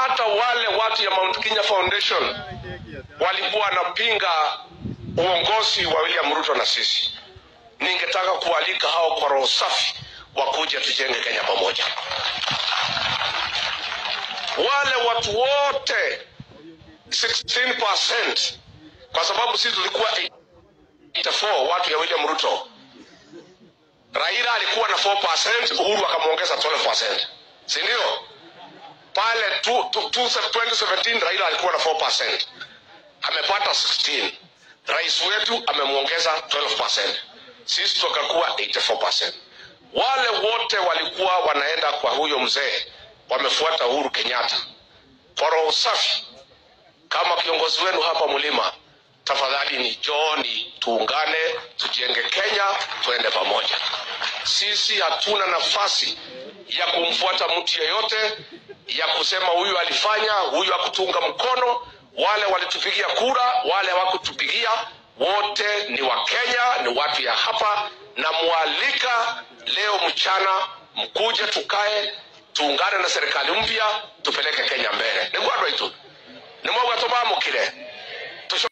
hata wale watu ya Mount Kenya Foundation walikuwa wanapinga uongozi wa William Ruto na sisi. Ningetaka kualika hao kwa roho safi wakuja tujenge Kenya pamoja. Wale watu wote 16% kwa sababu sisi tulikuwa 84 watu ya William Ruto. Raila alikuwa na 4%, Uhuru akamwongeza 12%, si ndio? Pale tu- tu- tu- 2017 Raila alikuwa na 4%, amepata 16. Rais wetu amemwongeza 12%, sisi tukakuwa 84%. Wale wote walikuwa wanaenda kwa huyo mzee wamefuata Uhuru Kenyatta kwa roho safi kama kiongozi wenu hapa mlima, tafadhali ni jooni, tuungane, tujenge Kenya, tuende pamoja. Sisi hatuna nafasi ya kumfuata mtu yeyote, ya kusema huyu alifanya, huyu hakutunga mkono, wale walitupigia kura, wale hawakutupigia, wote ni Wakenya, ni watu ya hapa, na mwalika leo mchana mkuje, tukae, tuungane na serikali mpya, tupeleke Kenya mbele. Niguandå aitå nä mwaugä atå mamå kä re